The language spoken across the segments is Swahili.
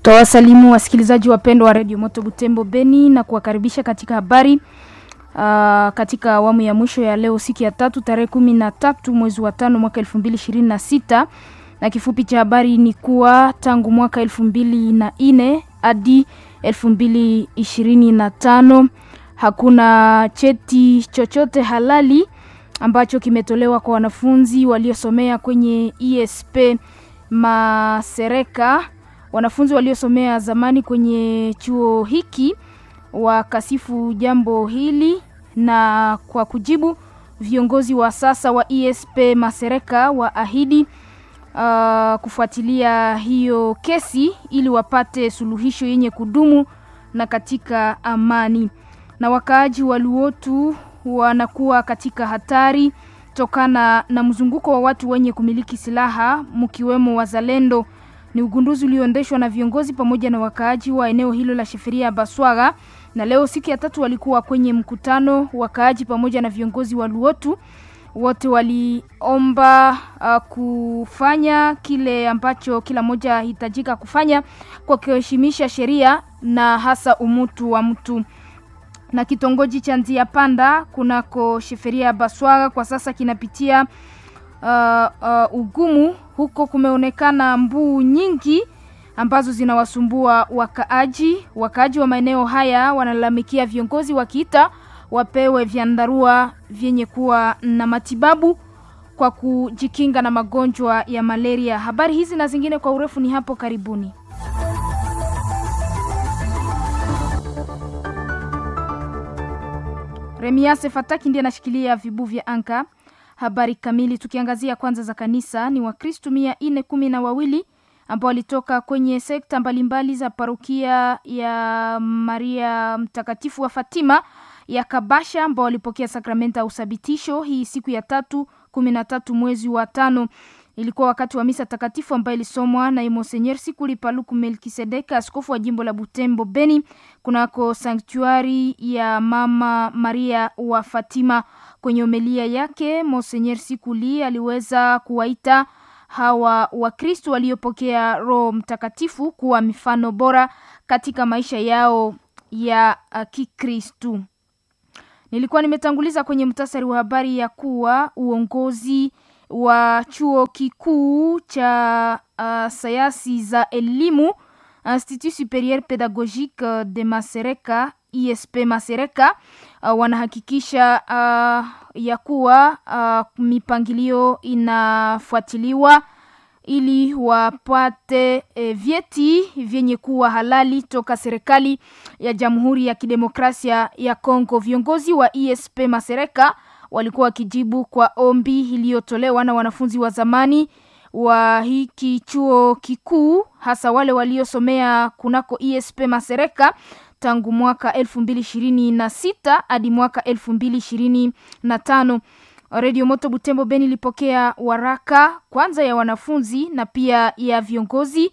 Tawasalimu wasikilizaji wapendwa wa redio Moto Butembo Beni na kuwakaribisha katika habari uh, katika awamu ya mwisho ya leo siku ya tatu tarehe kumi na tatu mwezi wa tano mwaka elfu mbili ishirini na sita na kifupi cha habari ni kuwa tangu mwaka elfu mbili na nne hadi elfu mbili ishirini na tano hakuna cheti chochote halali ambacho kimetolewa kwa wanafunzi waliosomea kwenye ESP Masereka. Wanafunzi waliosomea zamani kwenye chuo hiki wakasifu jambo hili, na kwa kujibu, viongozi wa sasa wa ESP Masereka waahidi uh, kufuatilia hiyo kesi ili wapate suluhisho yenye kudumu na katika amani. Na wakaaji wa Luotu wanakuwa katika hatari tokana na mzunguko wa watu wenye kumiliki silaha mkiwemo wazalendo. Ni ugunduzi ulioendeshwa na viongozi pamoja na wakaaji wa eneo hilo la Sheferia Baswaga, na leo siku ya tatu walikuwa kwenye mkutano wakaaji pamoja na viongozi wa Luotu. Wote waliomba uh, kufanya kile ambacho kila mmoja hitajika kufanya kwa kuheshimisha sheria na hasa umutu wa mtu na kitongoji cha Nzia Panda kunako Sheferia Baswaga kwa sasa kinapitia uh, uh, ugumu. Huko kumeonekana mbuu nyingi ambazo zinawasumbua wakaaji. Wakaaji wa maeneo haya wanalalamikia viongozi wakiita wapewe vyandarua vyenye kuwa na matibabu kwa kujikinga na magonjwa ya malaria. Habari hizi na zingine kwa urefu ni hapo karibuni. Remiase Fataki ndiye anashikilia vibu vya anka. Habari kamili tukiangazia kwanza za kanisa ni Wakristu mia nne kumi na wawili ambao walitoka kwenye sekta mbalimbali za parokia ya Maria Mtakatifu wa Fatima ya Kabasha ambao walipokea sakramenta ya usabitisho hii siku ya tatu kumi na tatu mwezi wa tano. Ilikuwa wakati wa misa takatifu ambayo ilisomwa na Monsenyer Sikuli Paluku Melkisedeka, askofu wa jimbo la Butembo Beni, kunako sanktuari ya Mama Maria wa Fatima. Kwenye homilia yake, Monsenyer Sikuli aliweza kuwaita hawa Wakristo waliopokea Roho Mtakatifu kuwa mifano bora katika maisha yao ya Kikristu. Nilikuwa nimetanguliza kwenye mtasari wa habari ya kuwa uongozi wa chuo kikuu cha uh, sayansi za elimu Institut Superieur Pedagogique de Masereka ISP Masereka uh, wanahakikisha uh, ya kuwa uh, mipangilio inafuatiliwa ili wapate e, vyeti vyenye kuwa halali toka serikali ya Jamhuri ya Kidemokrasia ya Kongo. Viongozi wa ISP Masereka walikuwa wakijibu kwa ombi iliyotolewa na wanafunzi wa zamani wa hiki chuo kikuu, hasa wale waliosomea kunako ISP Masereka tangu mwaka elfu mbili ishirini na sita hadi mwaka elfu mbili ishirini na tano. Radio Moto Butembo Beni ilipokea waraka kwanza ya wanafunzi na pia ya viongozi,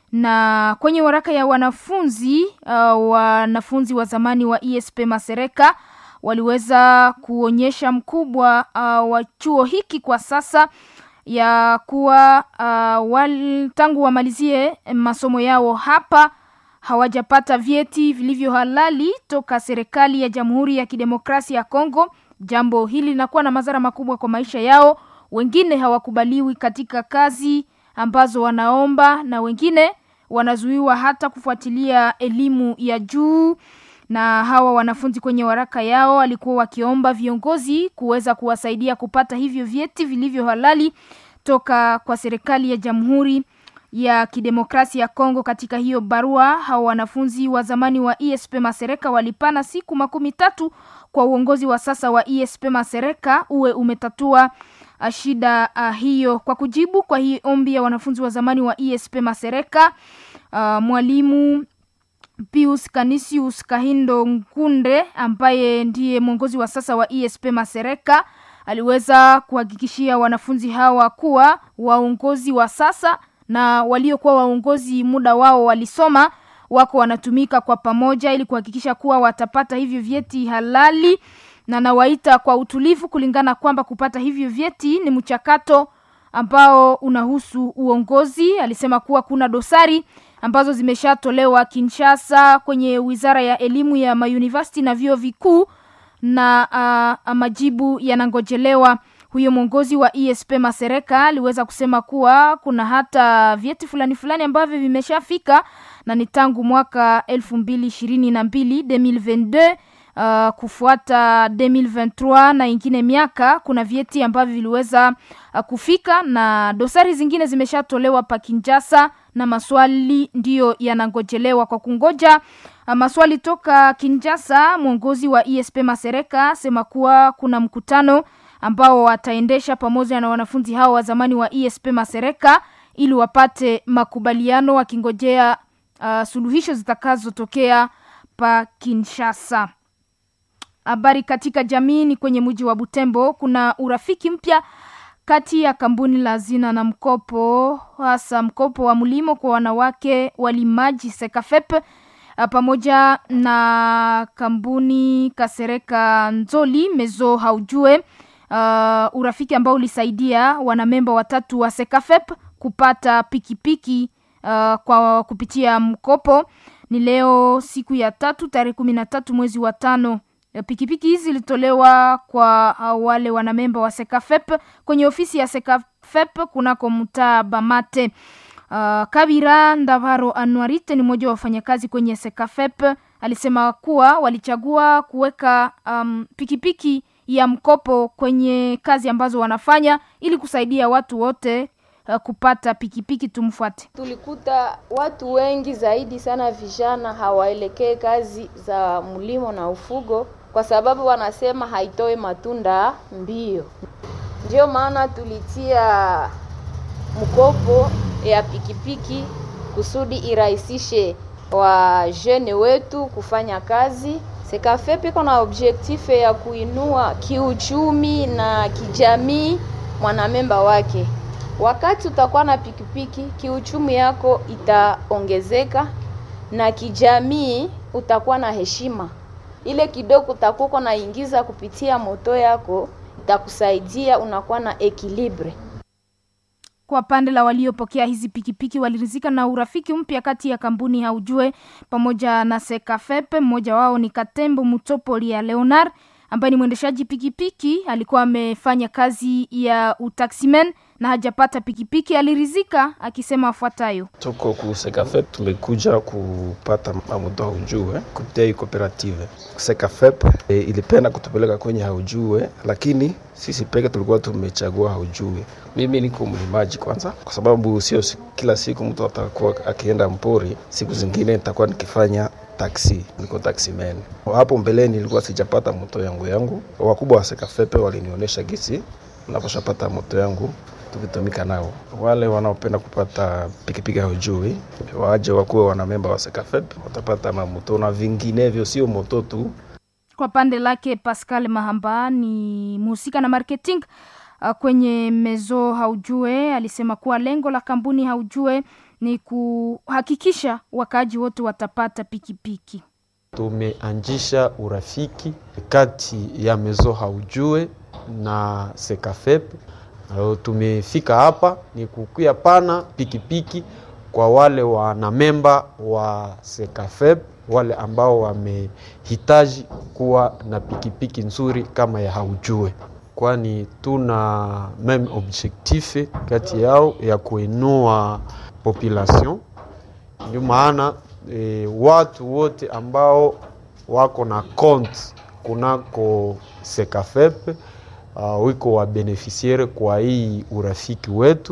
na kwenye waraka ya wanafunzi uh, wanafunzi wa zamani wa ISP Masereka waliweza kuonyesha mkubwa uh, wa chuo hiki kwa sasa ya kuwa uh, wal, tangu wamalizie masomo yao hapa hawajapata vyeti vilivyo halali toka serikali ya Jamhuri ya Kidemokrasia ya Kongo. Jambo hili linakuwa na madhara makubwa kwa maisha yao. Wengine hawakubaliwi katika kazi ambazo wanaomba, na wengine wanazuiwa hata kufuatilia elimu ya juu na hawa wanafunzi kwenye waraka yao walikuwa wakiomba viongozi kuweza kuwasaidia kupata hivyo vyeti vilivyo halali toka kwa serikali ya Jamhuri ya Kidemokrasia ya Kongo. Katika hiyo barua, hawa wanafunzi wa zamani wa ESP Masereka walipana siku makumi tatu kwa uongozi wa sasa wa ESP Masereka uwe umetatua shida uh, hiyo. Kwa kujibu kwa hii ombi ya wanafunzi wa zamani wa ESP Masereka, uh, mwalimu Pius Canisius Kahindo Nkunde ambaye ndiye mwongozi wa sasa wa ESP Masereka aliweza kuhakikishia wanafunzi hawa kuwa waongozi wa sasa na waliokuwa waongozi muda wao walisoma wako wanatumika kwa pamoja ili kuhakikisha kuwa watapata hivyo vyeti halali, na nawaita kwa utulivu kulingana kwamba kupata hivyo vyeti ni mchakato ambao unahusu uongozi. Alisema kuwa kuna dosari ambazo zimeshatolewa Kinshasa kwenye wizara ya elimu ya mauniversity na vyuo vikuu na uh, majibu yanangojelewa. Huyo mwongozi wa ESP Masereka aliweza kusema kuwa kuna hata vyeti fulani fulani ambavyo vimeshafika na ni tangu mwaka elfu mbili ishirini na mbili 2022 Uh, kufuata 2023 na ingine miaka kuna vyeti ambavyo viliweza uh, kufika na dosari zingine zimeshatolewa pa Kinshasa na maswali ndiyo yanangojelewa kwa kungoja uh, maswali toka Kinshasa. Mwongozi wa ESP Masereka sema kuwa kuna mkutano ambao wataendesha pamoja na wanafunzi hao wa zamani wa ESP Masereka ili wapate makubaliano wakingojea uh, suluhisho zitakazotokea pa Kinshasa. Habari katika jamii ni kwenye mji wa Butembo, kuna urafiki mpya kati ya kampuni la hazina na mkopo, hasa mkopo wa mlimo kwa wanawake walimaji Sekafep pamoja na kampuni Kasereka Nzoli Mezo Haujue. Uh, urafiki ambao ulisaidia wanamemba watatu wa Sekafep kupata pikipiki uh, kwa kupitia mkopo. Ni leo siku ya tatu tarehe kumi na tatu mwezi wa tano pikipiki hizi zilitolewa kwa wale wanamemba wa Sekafep kwenye ofisi ya Sekafep kunako mtaa Bamate. Uh, Kabira Ndavaro Anuarite ni mmoja wa wafanyakazi kwenye Sekafep, alisema kuwa walichagua kuweka um, pikipiki ya mkopo kwenye kazi ambazo wanafanya ili kusaidia watu wote uh, kupata pikipiki. Tumfuate. Tulikuta watu wengi zaidi sana vijana hawaelekee kazi za mlimo na ufugo kwa sababu wanasema haitoi matunda mbio. Ndio maana tulitia mkopo ya pikipiki kusudi irahisishe wa jene wetu kufanya kazi. Sekafep iko na objektife ya kuinua kiuchumi na kijamii mwanamemba wake. Wakati utakuwa na pikipiki, kiuchumi yako itaongezeka na kijamii utakuwa na heshima ile kidogo utakuwa naingiza kupitia moto yako itakusaidia unakuwa na ekilibre. Kwa pande la waliopokea hizi pikipiki walirizika na urafiki mpya kati ya kampuni Haujue pamoja na Sekafepe. Mmoja wao ni Katembo Mutopoli ya Leonard ambaye ni mwendeshaji pikipiki, alikuwa amefanya kazi ya utaximen na hajapata pikipiki. Alirizika akisema afuatayo: tuko ku Sekafep, tumekuja kupata mamudo haujue kupitia hii kooperative. Sekafep e, ilipenda kutupeleka kwenye haujue, lakini sisi peke tulikuwa tumechagua haujue. Mimi niko mlimaji kwanza, kwa sababu sio kila siku mtu atakuwa akienda mpori. Siku zingine nitakuwa nikifanya taksi, niko taxi man. Hapo mbeleni nilikuwa sijapata moto yangu yangu, wakubwa wa Sekafepe walinionyesha gisi naposhapata moto yangu tukitumika nao. Wale wanaopenda kupata pikipiki haujui, waje wakuwe wanamemba wa Sekafep, watapata mamoto na vinginevyo, sio moto tu. Kwa pande lake Pascal Mahamba ni mhusika na marketing uh, kwenye Mezo Haujue alisema kuwa lengo la kampuni Haujue ni kuhakikisha wakaaji wote watapata pikipiki. Tumeanzisha urafiki kati ya Mezo Haujue na Sekafep. Alo, tumefika hapa ni kukuya pana pikipiki kwa wale wanamemba wa Sekafep, wale ambao wamehitaji kuwa na pikipiki nzuri kama ya Haujue, kwani tuna meme objectif kati yao ya kuinua population. Ndio maana e, watu wote ambao wako na compte kunako Sekafep Uh, wiko wa beneficiaire kwa hii urafiki wetu.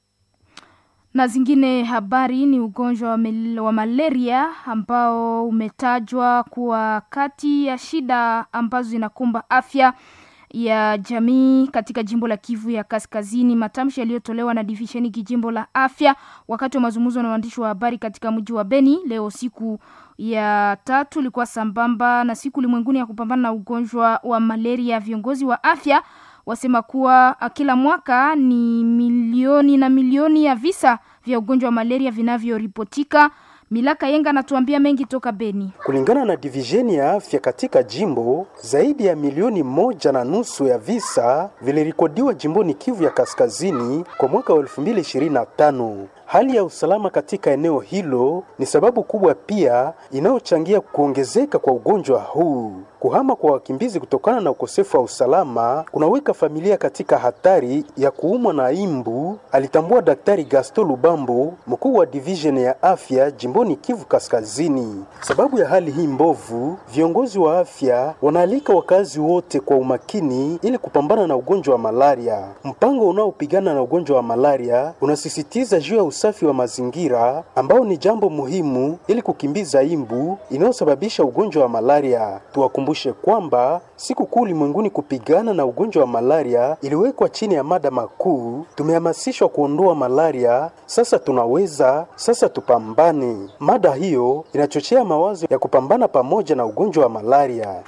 Na zingine habari ni ugonjwa wa, wa malaria ambao umetajwa kuwa kati ya shida ambazo zinakumba afya ya jamii katika jimbo la Kivu ya Kaskazini. Matamshi yaliyotolewa na divisheni kijimbo la afya wakati wa mazungumzo na waandishi wa habari katika mji wa Beni leo siku ya tatu ilikuwa sambamba na siku ulimwenguni ya kupambana na ugonjwa wa malaria. Viongozi wa afya wasema kuwa kila mwaka ni milioni na milioni ya visa vya ugonjwa wa malaria vinavyoripotika Milaka Yenga anatuambia mengi toka Beni. Kulingana na divisheni ya afya katika jimbo, zaidi ya milioni moja na nusu ya visa vilirikodiwa jimboni Kivu ya Kaskazini kwa mwaka wa 2025. Hali ya usalama katika eneo hilo ni sababu kubwa pia inayochangia kuongezeka kwa ugonjwa huu. Kuhama kwa wakimbizi kutokana na ukosefu wa usalama kunaweka familia katika hatari ya kuumwa na imbu, alitambua Daktari Gaston Lubambo, mkuu wa division ya afya jimboni Kivu Kaskazini. Sababu ya hali hii mbovu, viongozi wa afya wanaalika wakazi wote kwa umakini ili kupambana na ugonjwa wa malaria. Mpango unaopigana na ugonjwa wa malaria unasisitiza juu ya usafi wa mazingira ambao ni jambo muhimu ili kukimbiza imbu inayosababisha ugonjwa wa malaria. Tuwakumbushe kwamba siku kuu ulimwenguni kupigana na ugonjwa wa malaria iliwekwa chini ya mada makuu, tumehamasishwa kuondoa malaria, sasa tunaweza, sasa tupambane. Mada hiyo inachochea mawazo ya kupambana pamoja na ugonjwa wa malaria.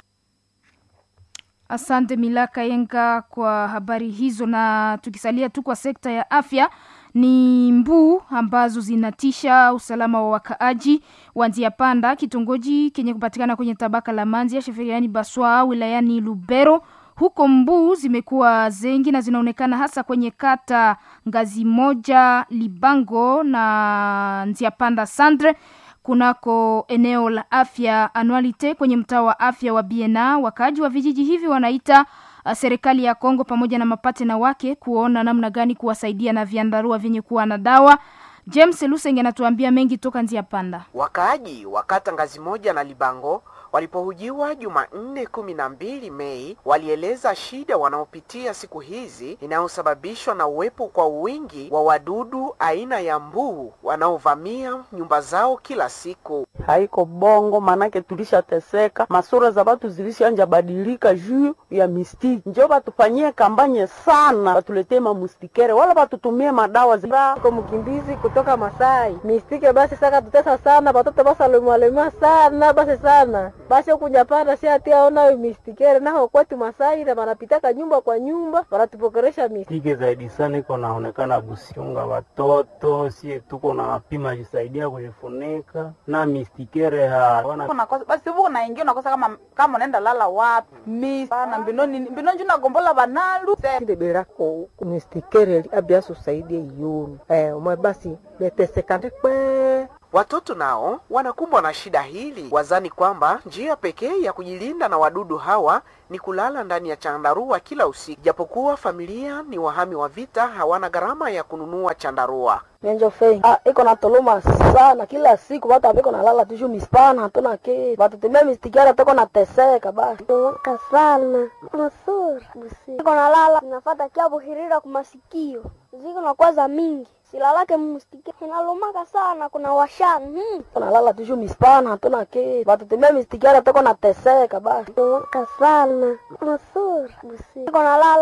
Asante Milaka Yenga kwa habari hizo, na tukisalia tu kwa sekta ya afya ni mbuu ambazo zinatisha usalama wa wakaaji wa Nzia Panda, kitongoji kenye kupatikana kwenye tabaka la Manzia sheferiani Baswa wilayani Lubero. Huko mbuu zimekuwa zengi na zinaonekana hasa kwenye kata ngazi moja Libango na Nzia Panda Sandre kunako eneo la afya anualite kwenye mtaa wa afya wa Biena. Wakaaji wa vijiji hivi wanaita uh, serikali ya Kongo pamoja na mapatena wake kuona namna gani kuwasaidia na viandarua vyenye kuwa na dawa. James Lusenge anatuambia mengi toka Nzia Panda. Wakaaji wa kata ngazi moja na Libango walipohujiwa Jumanne kumi na mbili Mei walieleza shida wanaopitia siku hizi inayosababishwa na uwepo kwa wingi wa wadudu aina ya mbuu wanaovamia nyumba zao kila siku. haiko bongo, manake tulishateseka, masura za batu zilishanja badilika juu ya mistiki. Njo batufanyie kampanye sana, batuletee mamustikere wala batutumie madawa zi ko mkimbizi kutoka Masai mistike basi saka tutesa sana batoto basi alemwalema sana basi sana basi kunyapanda si ati aona mistikere naho kwetu Masai na banapitaka nyumba kwa nyumba banatupokeresha mistike tike zaidi sana iko naonekana busiunga watoto sie tuko na pima jisaidia kujifunika na mistikere hawana unakosa basi huko unaingia unakosa kama kama unaenda lala wapi mi sana mbinoni mbinoni juu nagombola banalu berako mistikere abiaso saidie yonu eh umwe basi betesekande kwe Watoto nao wanakumbwa na shida hili, wazani kwamba njia pekee ya kujilinda na wadudu hawa ni kulala ndani ya chandarua kila usiku, japokuwa familia ni wahami wa vita, hawana gharama ya kununua chandarua. Nenjo fei. Ah, iko na toloma sana kila siku watu apiko nalala tushu mispana hatuna ke. Watu tumia mistikara toko na teseka basi. Waka sana. Masura. Iko nalala nafata kia buhirira kumasikio. Ziko na kwaza mingi. Silalake mustikara. Inalomaka sana kuna washana. Hmm. Nalala tushu mispana hatuna ke. Watu tumia mistikara toko na teseka basi. Waka sana. Masura. Iko nalala